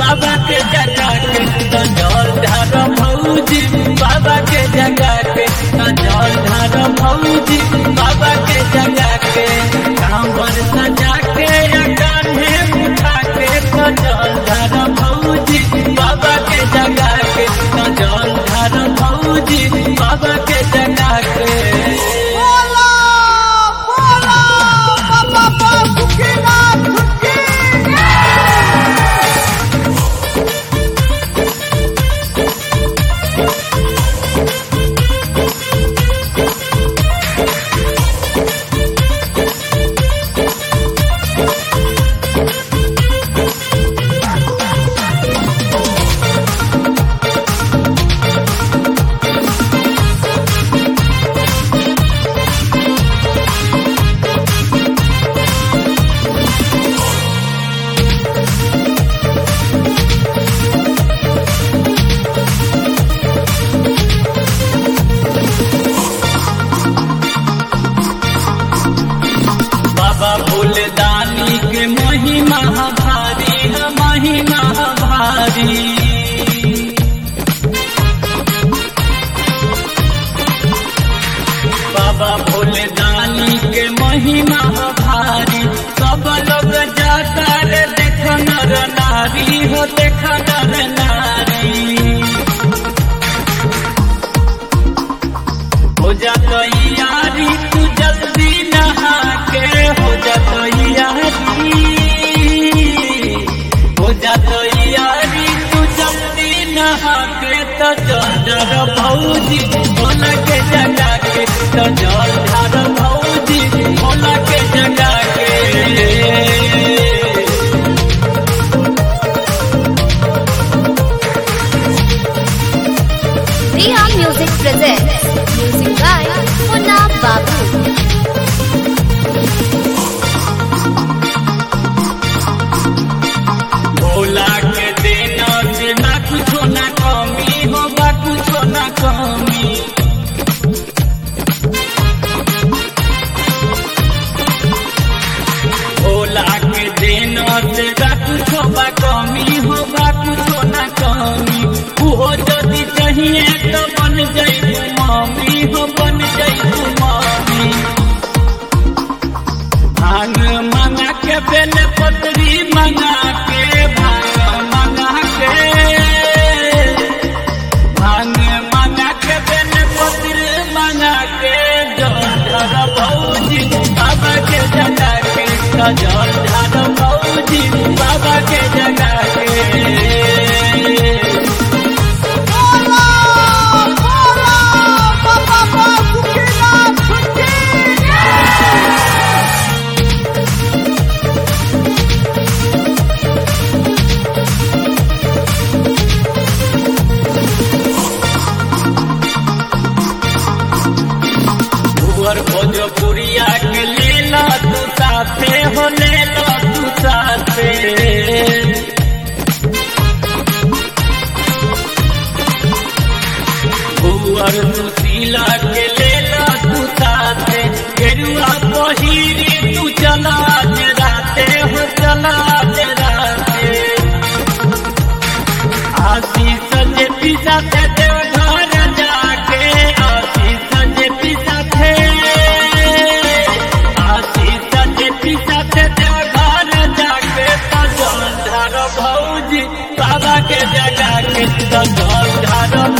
बाबा के जगा के तो जल ढार भौजी बाबा के जगा के तो जल ढार भौजी बाबा के जगा के कांवर सजा के या कान्हे उठा के तो जल ढार भौजी बाबा के जगा के तो जल ढार भौजी बाबा के जगा के बोला बोला बाबा बासुकीनाथ की बाबा भोलेदानी के महिमा भारी है महिमा भारी बाबा भोलेदानी के महिमा भारी सब लोग जाता रे देख नर नारी हो देख नर नारी हो जा तैयारी तू जल्दी नहा के हो जा तैयारी हो जा तैयारी तू जल्दी नहा के तो जल भौजी भोला के जगा के तो जल ढार भौजी भोला के जगा के Reha Music presents music by Munna Babu. Bhola के देना से ना कुछो ना कमी हो बा कुछो ना कमी भोला के देना से ना कुछो बा कमी हो बा कुछो ना कमी उहो यदि चाहिए तो बन जाई मामी हो बन जाई मामी भांग मंगा के बेल पत्री मंगा के भांग मंगा के भांग मंगा के बेल पत्री मंगा के जल ढार भौजी बाबा के जगा के जल ढार भौजी बाबा के जगा के बोला बोला बाबा बासुकीनाथ की भुअर भोजपुरिया के ले ला तू साथे हो ले ला तू साथे भुअर सुशीला के ले ला तू साथे गेरुआ पहिरी तू चला जे राते हो चला जे राते आशीष जे पिसा ते देव घर जाके आशीष जे पिसा थे आशीष जे पिसा ते देव घर जाके तो जल धार भौजी बाबा के जगा के तो जल धार